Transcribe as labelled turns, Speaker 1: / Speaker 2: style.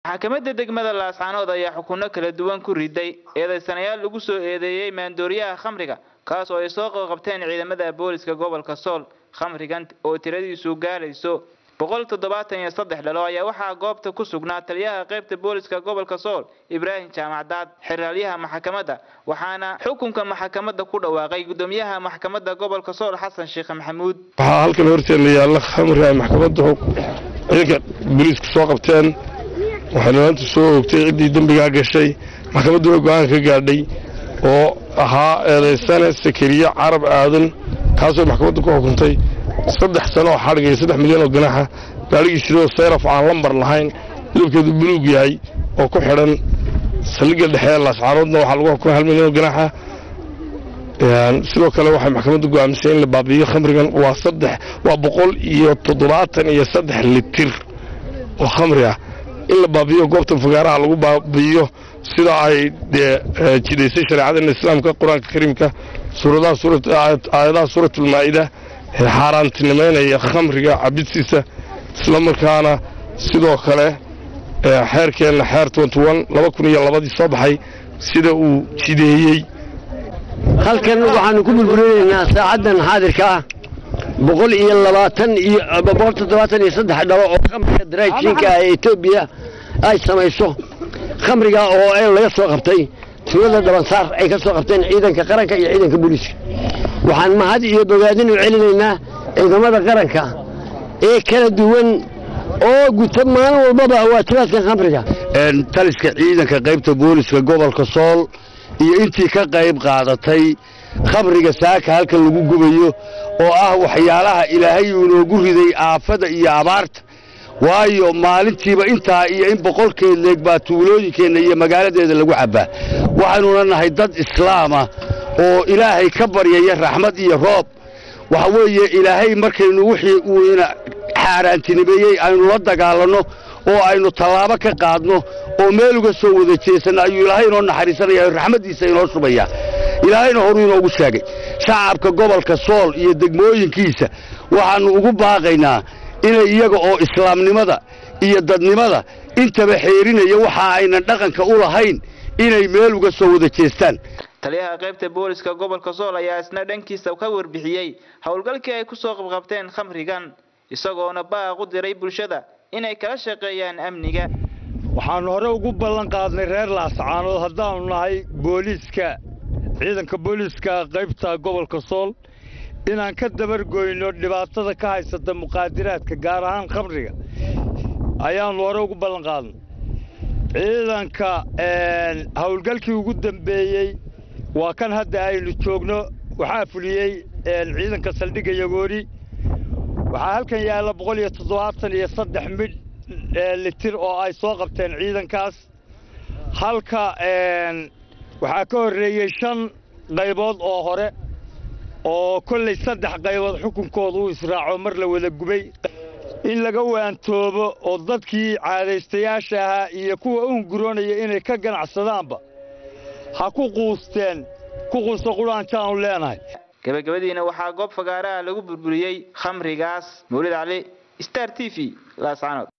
Speaker 1: maxkamadda degmada laascaanood ayaa xukunno kala duwan ku riday eedaysanayaal lagu soo eedeeyey maandooriyaha khamriga kaas oo ay soo qabteen ciidamada booliska gobolka sool khamrigan oo tiradiisu gaarayso boqol toddobaatan iyo saddex dhalo ayaa waxaa goobta ku sugnaa taliyaha qaybta booliska gobolka sool ibraahim jaamacdaad xeraalyaha maxkamadda waxaana xukunka maxkamadda ku dhawaaqay gudoomiyaha maxkamadda gobolka sool xasan sheekh maxamuud
Speaker 2: waxaa halkan horteena yaalla khamri ay maxkamadda ciidanka booliisku soo qabteen waxayna maanta soo oogtay ciddii dembigaa gashay maxkamadduna go-aan ka gaadhay oo ahaa eedaysane sakariye carab aadan kaasoo maxkamadda ku xukuntay saddex sano oo xadhig iyo saddex milyan oo ganaxa gaadhigiisiroo sayraf aan lambar lahayn midabkeedu buluug yahay oo ku xidhan saldhigga dhexe ee laascaanoodna waxaa lagu xukumay hal milyan oo ganaxa sidoo kale waxay maxkamadda go'aamisay in la baabi'iyo khamrigan waa saddex waa boqol iyo toddobaatan iyo saddex litir oo khamri ah in la baabi'iyo goobta fagaaraha lagu baabi'iyo sida ay dee jidaysay shareecadana islaamka qur-aanka kariimka aayadaha suuratulmaa'ida ee xaaraantinimaynaya khamriga cabidsiisa isla markaana sidoo kale xeerkeenna xeer laba kun iyo labadii soo baxay sida uu jideeyey
Speaker 3: halkan waxaanu ku burburinaynaa saacaddan xaadirka ah boqol iyo labaatan iyo boqol toddobaatan iyo saddex dhalo oo khamriga daraajinka ah ee etoobiya ay samayso khamriga oo laga soo qabtay tuulada dhabansaar ay ka soo qabteen ciidanka qaranka iyo ciidanka booliiska waxaan mahad iyo bogaadin u celinaynaa ciidamada qaranka ee kala duwan oo guta maalin walbaba waajibaadka khamriga
Speaker 4: taliska ciidanka qaybta booliska gobolka sool iyo intii ka qayb qaadatay khamriga saaka halkan lagu gubayo oo ah waxyaalaha ilaahay uu inoogu riday aafada iyo abaarta waayo maalintiiba intaa iyo in boqolkeed leeg baa tuulooyinkeenna iyo magaaladeeda lagu cabbaa waxaynuna nahay dad islaama oo ilaahay ka baryaya raxmad iyo roob waxa weeye ilaahay markaynu wixii uu ina xaaraantinimeeyey aynu la dagaalanno oo aynu tallaabo ka qaadno oo meel uga soo wada jeesanno ayuu ilaahay inoo naxariisanaya raxmaddiisa inoo shubaya ilaahayna horuu inoogu sheegay shacabka gobolka sool iyo degmooyinkiisa waxaannu ugu baaqaynaa inay iyaga oo islaamnimada iyo dadnimada intaba xeerinaya waxa aynan dhaqanka u lahayn inay meel uga soo wada jeestaan
Speaker 1: taliyaha qaybta booliska gobolka sool ayaa isna dhankiisa ka warbixiyey howlgalkii ay ku soo qabqabteen khamrigan isagoona baaq u diray bulshada inay kala shaqeeyaan amniga
Speaker 5: waxaannu hore ugu ballan qaadnay reer laascaanood haddaannu nahay booliiska ciidanka booliiska qaybta gobolka sool inaan ka dabargoyno dhibaatada ka haysata muqaadiraadka gaar ahaan khamriga ayaannu hore ugu ballan qaadnay ciidanka howlgalkii ugu dambeeyey waa kan hadda aynu joogno waxaa fuliyey ciidanka saldhigga yagoori waxaa halkan yaalla boqol iyo toddobaatan iyo saddex midh litir oo ay soo qabteen ciidankaas halka waxaa ka horreeyey shan qaybood oo hore oo kollay saddex qaybood xukunkooda uu israaco mar la wada gubay in laga waantoobo oo dadkii caadaystayaasha ahaa iyo kuwa u hunguroonaya inay ka ganacsadaanba ha ku quusteen ku quusta qudhaanjaanu leenahay
Speaker 1: gabagabadiina waxaa goob fagaaraha lagu burburiyey khamrigaas mawlid cali star t v laascaanood